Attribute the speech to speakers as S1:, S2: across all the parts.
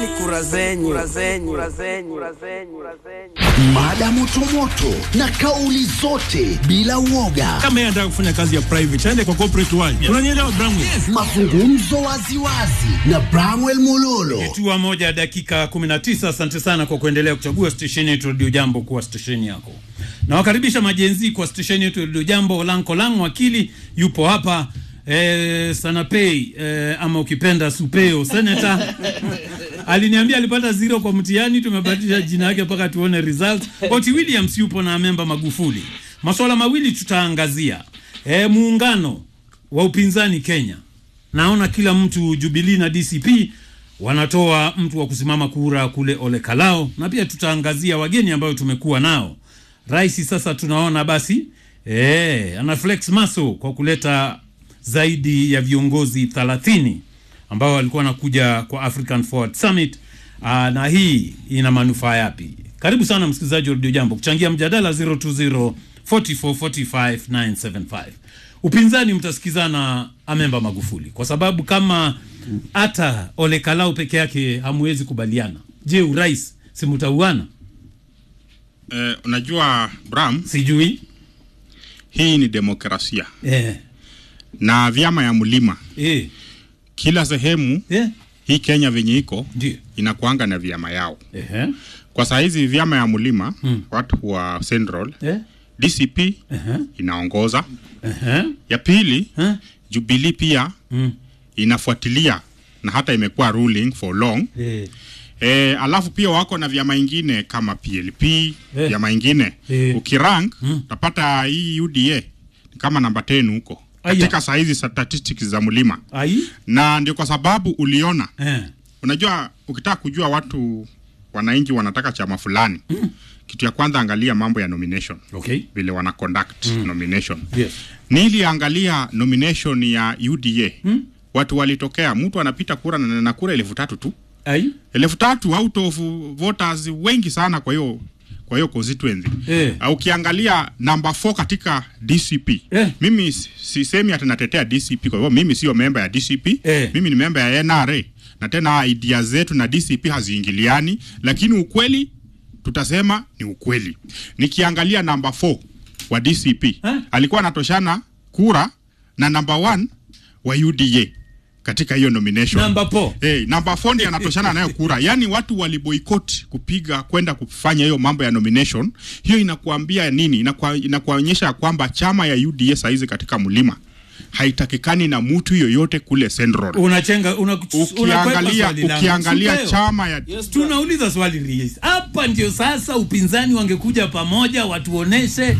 S1: kura zenyu, kura zenyu, kura zenyu, kura zenyu, kura zenyu.
S2: Mada motomoto na kauli zote bila uoga,
S3: kama yeye anataka kufanya kazi ya private aende kwa corporate world. Unanielewa Bramwe?
S2: mazungumzo waziwazi na Bramwell Mololo.
S4: Tua moja dakika 19. Asante sana kwa kuendelea kuchagua stesheni yetu Radio Jambo kuwa stesheni yako. Nawakaribisha majenzi kwa stesheni yetu Radio Jambo. Olanko Lang wakili yupo hapa eh, Sanapei eh, ama ukipenda Supeo senata aliniambia alipata zero kwa mtihani, tumebadilisha jina yake mpaka tuone results. Oti Williams yupo na memba Magufuli. Masuala mawili tutaangazia eh, muungano wa upinzani Kenya naona kila mtu Jubilee na DCP wanatoa mtu wa kusimama kura kule Ole Kalao, na pia tutaangazia wageni ambayo tumekuwa nao. Rais sasa tunaona basi eh, ana flex maso kwa kuleta zaidi ya viongozi 30 ambao walikuwa wanakuja kwa African Forward Summit. Aa, na hii ina manufaa yapi? Karibu sana msikilizaji wa Radio Jambo kuchangia mjadala 020 44 45 975. Upinzani mtasikizana amemba Magufuli kwa sababu kama hata Ole Kalao peke yake hamwezi kubaliana, je, urais si mtauana?
S5: Eh, unajua Bram,
S4: Sijui
S5: hii ni demokrasia
S4: eh,
S5: na vyama ya mlima
S4: eh,
S5: kila sehemu
S4: eh,
S5: hii Kenya venye iko
S4: ndio
S5: inakuanga na vyama yao.
S4: eh,
S5: Kwa saa hizi vyama ya mlima
S4: Hmm.
S5: watu wa Central
S4: eh,
S5: DCP
S4: eh,
S5: inaongoza.
S4: eh,
S5: Ya pili
S4: eh,
S5: Jubilee pia
S4: mm,
S5: inafuatilia na hata imekuwa ruling for long.
S4: eh,
S5: E, alafu pia wako na vyama ingine kama PLP vyama ingine
S4: Eh.
S5: ukirank
S4: Hmm.
S5: utapata hii UDA ni kama namba 10 huko
S4: Aya.
S5: katika saa hizi statistics za mlima,
S4: ai
S5: na ndio kwa sababu uliona
S4: eh,
S5: Unajua, ukitaka kujua watu wananchi wanataka chama fulani mm. kitu ya kwanza angalia mambo ya nomination
S4: okay,
S5: vile wana conduct mm. nomination.
S4: yes,
S5: Niliangalia nomination ya UDA mm. watu walitokea, mtu anapita kura na na kura elfu tatu tu,
S4: ai
S5: elfu tatu out of voters wengi sana kwa hiyo kwa hiyo constituency
S4: Eh.
S5: Uh, ukiangalia number 4 katika DCP
S4: Eh.
S5: mimi si- sisemi ati natetea DCP kwa hivyo mimi sio memba ya DCP
S4: Eh.
S5: mimi ni memba ya NRA na tena idea zetu na DCP haziingiliani lakini ukweli tutasema ni ukweli nikiangalia number 4 wa DCP
S4: Eh.
S5: alikuwa anatoshana kura na number 1 wa UDA katika hiyo nomination
S4: namba po
S5: Hey, namba 4 ndiye anatoshana nayo kura. Yaani watu waliboycott kupiga kwenda kufanya hiyo mambo ya nomination. Hiyo inakuambia nini? Inakua, inakuonyesha ya kwamba chama ya UDA saizi katika mlima haitakikani na mtu yoyote kule Central.
S4: unachenga una, unakwepa
S5: Ukiangalia
S4: swali langu.
S5: ukiangalia
S4: Supeo.
S5: chama ya
S4: tunauliza swali rais hapa ndio sasa upinzani wangekuja pamoja watuoneshe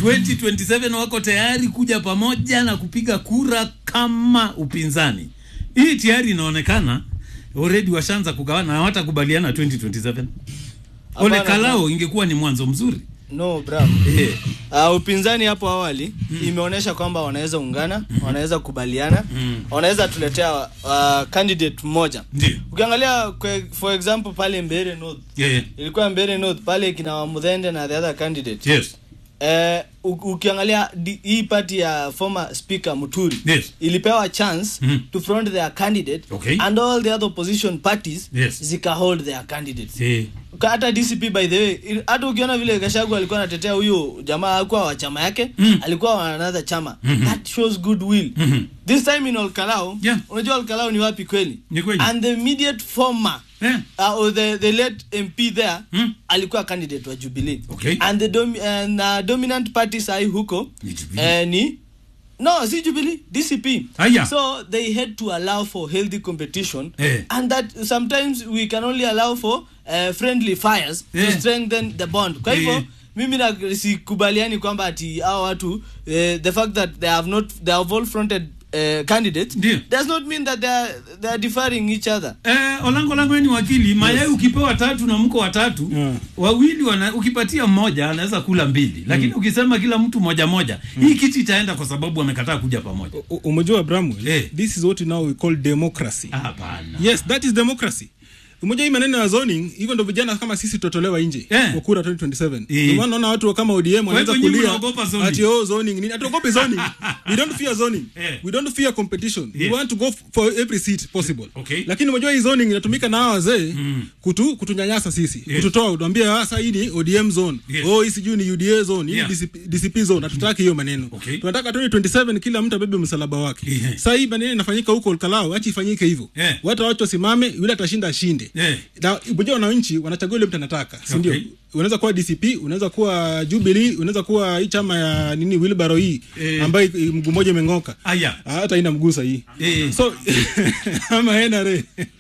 S4: 2027 wako tayari kuja pamoja na kupiga kura kama upinzani hii tayari inaonekana already washaanza kugawana na hawatakubaliana 2027 ole
S6: Hapana,
S4: kalao ingekuwa ni mwanzo mzuri
S6: No, Bram.
S4: eh,
S6: Uh, upinzani hapo awali imeonyesha kwamba wanaweza ungana, wanaweza kubaliana, wanaweza tuletea uh, candidate mmoja.
S4: ndio
S6: Ukiangalia kwe, for example pale Mbeere North,
S4: yeah,
S6: ilikuwa Mbeere North pale kina Wamudhende na the other candidate.
S4: yes
S6: Eh, u- ukiangalia di- hii party ya former speaker Muturi
S4: Yes.
S6: ilipewa chance
S4: Mhm.
S6: to front their candidate
S4: Okay.
S6: and all the other opposition parties
S4: Yes.
S6: zika hold their candidates.
S4: eh,
S6: Ka- hata DCP by the way il- hata ukiona vile Gashagu alikuwa anatetea huyo jamaa hakuwa wa chama yake
S4: Mm.
S6: alikuwa wa another chama
S4: Mhm.
S6: that shows goodwill
S4: Mhm.
S6: this time in Olkalao
S4: Yeah.
S6: unajua Olkalao ni wapi kweli
S4: Ni kweli.
S6: and the immediate former
S4: eh,
S6: uh, or the, the late MP there
S4: Mm.
S6: alikuwa candidate wa Jubilee
S4: Okay.
S6: and the dom and, uh, dominant party sai huko
S4: Ni Jubilee.
S6: eh, ni no si Jubilee DCP
S4: Aya.
S6: so they had to allow for healthy competition
S4: Eh.
S6: and that sometimes we can only allow for uh, friendly fires
S4: Eh.
S6: to strengthen the bond kwa hivyo
S4: Eh.
S6: mimi na sikubaliani kwamba ati hao watu eh, the fact that they have not they have all fronted uh, candidates
S4: Ndio.
S6: does not mean that they are, they are differing each other
S4: Eh, Olango langu ni wakili mayai ukipewa tatu na mko watatu
S3: Yeah.
S4: wawili wana, ukipatia mmoja anaweza kula mbili lakini ukisema kila mtu moja moja hii kiti itaenda kwa sababu wamekataa kuja pamoja
S3: U- Umejua Bramwell,
S4: Eh.
S3: this is what now we call democracy.
S4: Ah, hapana
S3: Yes, that is democracy.
S7: umoja hii maneno ya zoning hivyo ndo vijana kama sisi tutotolewa nje
S4: Eh.
S7: kwa kura 2027
S4: Eh.
S7: ndio maana naona watu kama ODM wanaanza
S4: hivyo nyinyi
S7: kulia
S4: mnaogopa zoning?
S7: ati oh zoning nini atuogope zoning we don't fear zoning
S4: Eh.
S7: we don't fear competition
S4: Yeah.
S7: we want to go f- for every seat possible
S4: Okay.
S7: lakini unajua hii zoning inatumika na hawa wazee kutu kutunyanyasa sisi
S4: Yes.
S7: kututoa utuambia sasa hii ni ODM zone
S4: Yes.
S7: oh hii sijui ni UDA zone hii
S4: Yeah.
S7: ni DCP, DCP zone hatutaki hiyo maneno
S4: Okay.
S7: tunataka 2027 kila mtu abebe msalaba wake
S4: Yeah.
S7: sasa hii maneno inafanyika huko Olkalau acha ifanyike hivyo
S4: Yeah.
S7: watu wacho wasimame yule atashinda ashinde
S4: Yeah.
S7: na unajua wananchi wanachagua yule mtu anataka si ndio
S4: Okay.
S7: unaweza kuwa DCP unaweza kuwa Jubilee unaweza kuwa hii chama ya nini Wilbaro hii
S4: Eh.
S7: ambayo i- mguu mmoja imeng'oka
S4: Aya.
S7: Ah, hata ina mgusa hii
S4: Eh.
S7: so ama NRA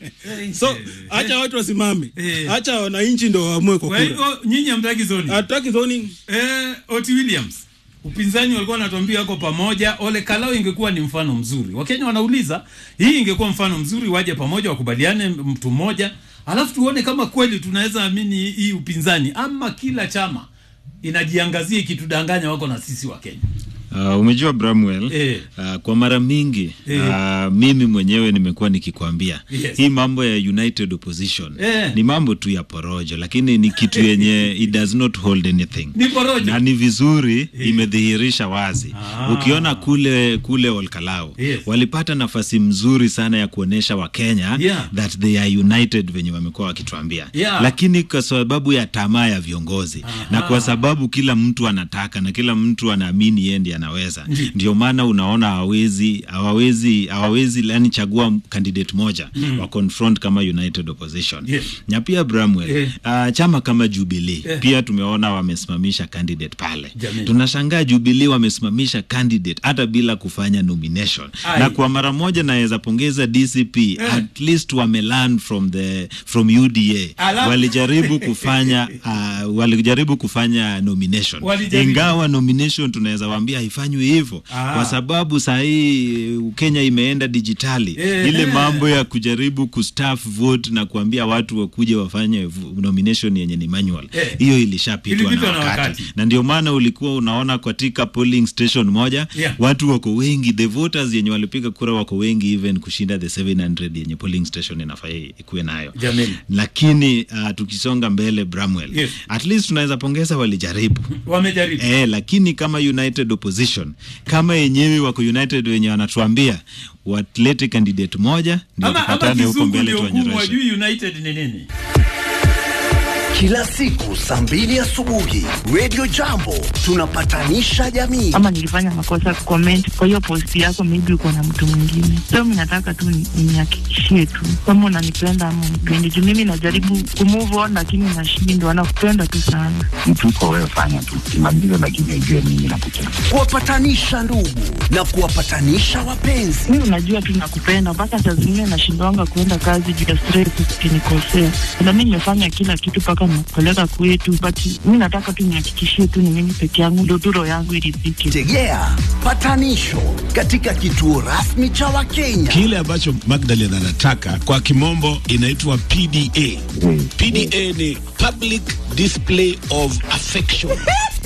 S7: so
S4: Eh.
S7: acha watu wasimame
S4: Eh.
S7: acha wananchi ndo waamue kwa
S4: Kwa
S7: kura
S4: hivyo nyinyi hamtaki zoni.
S7: hatutaki zoning
S4: Eh, Oti Williams. Upinzani walikuwa wanatuambia wako pamoja. Ole Kalao ingekuwa ni mfano mzuri. Wakenya wanauliza, hii ingekuwa mfano mzuri waje pamoja wakubaliane mtu mmoja. Alafu tuone kama kweli tunaweza amini hii upinzani ama kila chama inajiangazia ikitudanganya wako na sisi wa Kenya.
S8: Uh, umejua Bramwell
S4: Eh.
S8: uh, kwa mara mingi
S4: Eh.
S8: uh, mimi mwenyewe nimekuwa nikikwambia
S4: Yes.
S8: hii mambo ya united opposition
S4: Eh.
S8: ni mambo tu ya porojo, lakini ni kitu yenye it does not hold anything
S4: Ni porojo.
S8: na ni vizuri imedhihirisha wazi
S4: Ah.
S8: ukiona kule kule Olkalau
S4: Yes.
S8: walipata nafasi mzuri sana ya kuonesha Wakenya
S4: Yeah.
S8: that they are united venye wamekuwa wakituambia
S4: Yeah.
S8: lakini kwa sababu ya tamaa ya viongozi na kwa sababu kila mtu anataka na kila mtu anaamini yeye ndiye anaweza ndio maana unaona hawawezi hawawezi hawawezi yani chagua candidate moja wa confront kama united opposition
S4: Yes.
S8: na pia Bramwell
S4: Eh.
S8: uh, chama kama Jubilee
S4: Eh.
S8: pia tumeona wamesimamisha candidate pale
S4: Jamani.
S8: tunashangaa Jubilee wamesimamisha candidate hata bila kufanya nomination
S4: Ai.
S8: na kwa mara moja naweza pongeza DCP at least wame learn from the from UDA
S4: Alafu-
S8: walijaribu kufanya uh, walijaribu kufanya nomination
S4: Walijaribu.
S8: ingawa nomination tunaweza waambia haifanywi hivyo
S4: Ah.
S8: kwa sababu saa hii Kenya imeenda dijitali
S4: Eh.
S8: ile mambo ya kujaribu kustaff vote na kuambia watu wakuje wafanye v- nomination yenye ni manual
S4: Eh.
S8: hiyo ilishapitwa
S4: Ilipitwa
S8: na
S4: na
S8: wakati.
S4: wakati.
S8: na ndio maana ulikuwa unaona katika polling station moja
S4: Yeah.
S8: watu wako wengi the voters yenye walipiga kura wako wengi even kushinda the 700 yenye polling station inafaa ikuwe nayo
S4: Jameni.
S8: lakini uh, tukisonga mbele Bramwell
S4: Yes.
S8: at least tunaweza pongeza walijaribu
S4: Wamejaribu.
S8: Eh, lakini kama united opposition kama yenyewe wako united wenye wanatuambia watlete candidate moja ndio
S4: Ama, ama
S8: tupatane huko
S4: kizungu
S8: mbele
S4: ndio ngumu
S8: tuwanyoroshe.
S4: wajui United ni nini.
S2: Kila siku saa mbili asubuhi Radio Jambo tunapatanisha jamii.
S9: ama nilifanya makosa comment kwa hiyo post yako, maybe uko na mtu mwingine. So mimi nataka tu ni- nihakikishie tu kama unanipenda ama unipendi, juu mimi najaribu kumove on lakini nashindwa. Nakupenda tu sana.
S10: mtu uko wewe, fanya tu kimaliza, lakini ujue mimi nakupenda.
S2: Kuwapatanisha ndugu na kuwapatanisha wapenzi.
S9: Mimi unajua tu nakupenda, mpaka saa zingine nashindwanga kuenda kazi juu ya stress, ukinikosea. Na mimi nimefanya kila kitu mpaka nakupeleka kwetu, but mimi nataka tu nihakikishie tu ni mimi peke yangu, ndio tu roho yangu iridhike.
S2: Tegea patanisho katika kituo rasmi cha Wakenya.
S3: Kile ambacho Magdalene anataka kwa kimombo inaitwa PDA. PDA ni public display of affection.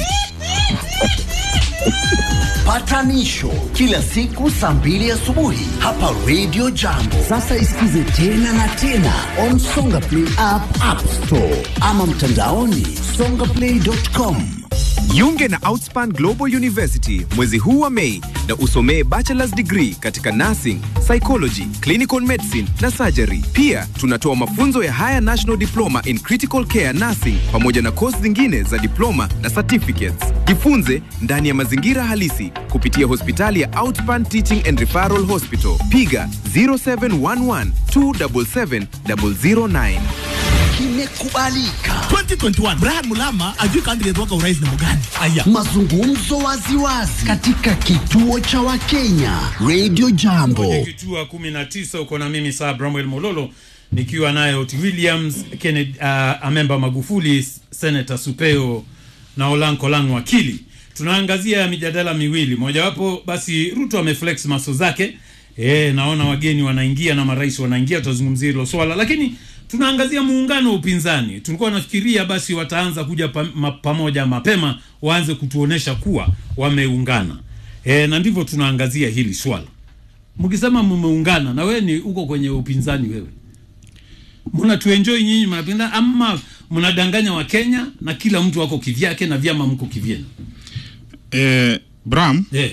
S2: Patanisho kila siku saa mbili asubuhi hapa Radio Jambo. Sasa isikize tena na tena on Songa Play app, App Store ama mtandaoni songaplay.com.
S11: Jiunge na Outspan Global University mwezi huu wa Mei na usomee bachelor's degree katika nursing, psychology, clinical medicine na surgery. Pia tunatoa mafunzo ya Higher National Diploma in Critical Care Nursing pamoja na kozi zingine za diploma na certificates. Jifunze ndani ya mazingira halisi kupitia hospitali ya Outspan Teaching and Referral Hospital. Piga 0711 277 009.
S2: Kimekubalika.
S12: 2021 Brian Mulama ajui candidate wako urais ni mgani? Aya.
S2: Mazungumzo waziwazi katika kituo cha Wakenya Radio Jambo.
S4: Kwenye kituo kumi na tisa uko na mimi saa Bramwell Mololo nikiwa naye Oti Williams, Kennedy uh, Amemba Magufuli, Senator Supeo na Olanko Lang wakili. Tunaangazia mijadala miwili, mojawapo basi Ruto ameflex maso zake e, naona wageni wanaingia na marais wanaingia, tutazungumzia hilo swala, lakini tunaangazia muungano wa upinzani. Tulikuwa nafikiria basi wataanza kuja pa, ma, pamoja mapema, waanze kutuonesha kuwa wameungana e, na ndivyo tunaangazia hili swala mkisema mmeungana na wewe ni uko kwenye upinzani wewe mnatuenjoy nyinyi mnapenda ama mnadanganya wa Kenya na kila mtu wako kivyake na vyama mko kivyenu
S5: eh, Bram
S4: yeah.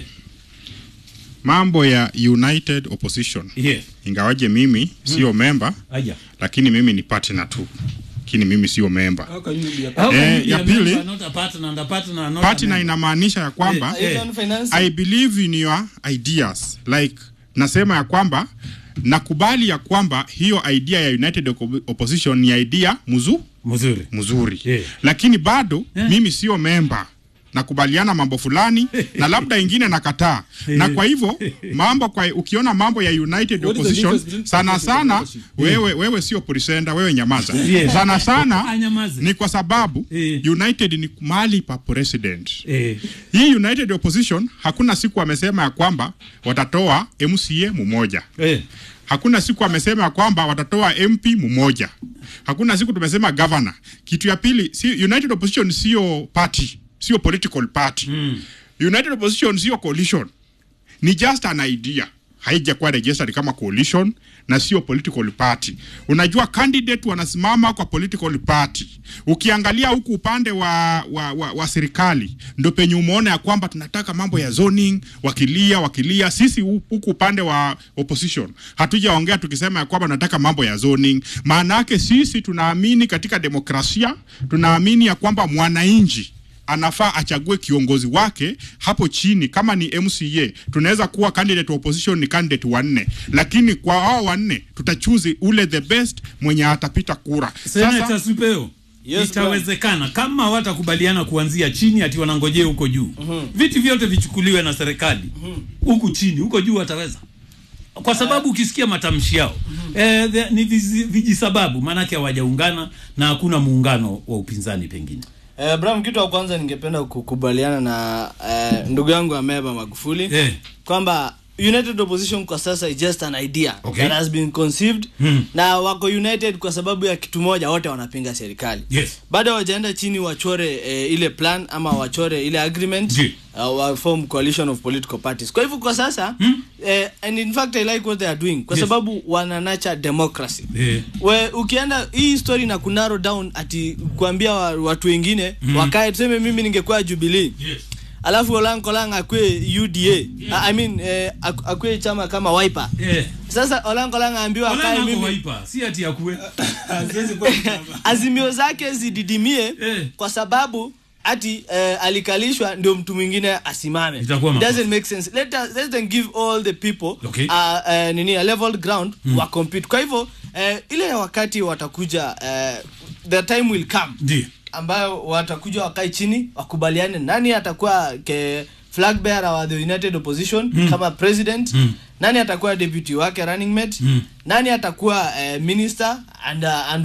S5: mambo ya United Opposition
S4: Yeah.
S5: ingawaje mimi sio memba
S4: Aya.
S5: lakini mimi ni partner tu lakini mimi sio memba
S4: How can
S5: eh,
S4: you be
S5: ya
S4: a
S5: pili
S4: member, not a partner, and a partner, not a
S5: partner
S4: member?
S5: inamaanisha ya kwamba
S4: Eh, eh.
S5: I believe in your ideas like nasema ya kwamba nakubali ya kwamba hiyo idea ya United Oppo- Opposition ni idea muzu
S4: mzuri
S5: mzuri lakini bado mimi sio memba nakubaliana mambo fulani na labda ingine nakataa na kwa hivyo mambo kwa ukiona mambo ya United
S7: What is the
S5: Opposition
S7: difference between
S5: sana
S7: partnership
S5: sana
S7: and membership?
S5: wewe wewe sio presenter wewe nyamaza
S4: Yes.
S5: sana sana
S4: Anyamaze.
S5: ni kwa sababu United ni mahali pa president
S4: Eh.
S5: hii United Opposition hakuna siku amesema ya kwamba watatoa MCA mmoja
S4: eh.
S5: hakuna siku amesema ya kwamba watatoa MP mmoja hakuna siku tumesema governor kitu ya pili si, United Opposition sio party sio political party mm. United Opposition sio coalition ni just an idea haijakuwa registered kama coalition na sio political party. Unajua candidate wanasimama kwa political party. Ukiangalia huku upande wa, wa, wa, wa serikali ndo penye umeona ya kwamba tunataka mambo ya zoning, wakilia wakilia. Sisi hu- huku upande wa opposition hatujaongea tukisema ya kwamba tunataka mambo ya zoning. Maana yake sisi tunaamini katika demokrasia, tunaamini ya kwamba mwananchi anafaa achague kiongozi wake hapo chini. Kama ni MCA, tunaweza kuwa candidate wa opposition ni candidate wanne, lakini kwa hao wanne tutachuzi ule the best mwenye atapita kura.
S4: Senator Supeo
S6: Yes,
S4: itawezekana kama watakubaliana kuanzia chini ati wanangojea huko juu viti vyote vichukuliwe na serikali huku chini huko juu wataweza kwa sababu ukisikia matamshi yao eh, the- ni vizi- vijisababu maanake hawajaungana na hakuna muungano wa upinzani pengine
S6: Eh, Bram, kitu wa kwanza ningependa kukubaliana na eh, ndugu yangu Ameba Magufuli
S4: Eh.
S6: kwamba United Opposition kwa sasa is just an idea
S4: Okay.
S6: that has been conceived
S4: Hmm.
S6: na wako united kwa sababu ya kitu moja, wote wanapinga serikali.
S4: Yes.
S6: Bado hawajaenda chini wachore eh, ile plan ama wachore ile agreement uh, wa form coalition of political parties. Kwa hivyo kwa sasa eh, and in fact I like what they are doing kwa
S4: Yes.
S6: sababu wana nurture democracy
S4: eh.
S6: we ukienda hii story na kunaro down ati kuambia wa, watu wengine mm. wakae tuseme mimi ningekuwa Jubilee
S4: yes.
S6: alafu Olan Kolang akwe UDA yeah. I mean eh, ak- akwe chama kama Wiper
S4: Eh.
S6: sasa Olan Kolang aambiwa
S4: Wala
S6: akae
S4: nako
S6: mimi
S4: waipa si ati akue
S6: azimio zake zididimie kwa sababu ati eh, alikalishwa ndio mtu mwingine asimame
S4: Itakuwa
S6: It
S4: makosa.
S6: doesn't make sense let us let them give all the people
S4: Okay.
S6: uh, uh, nini a level ground
S4: Mm.
S6: wa compete kwa hivyo eh, ile wakati watakuja eh, the time will come
S4: ndio
S6: ambayo watakuja wakae chini wakubaliane nani atakuwa ke flag bearer wa the united opposition
S4: Mm.
S6: kama president
S4: Mm.
S6: nani atakuwa deputy wake running mate
S4: Mm.
S6: nani atakuwa eh, minister and, uh, and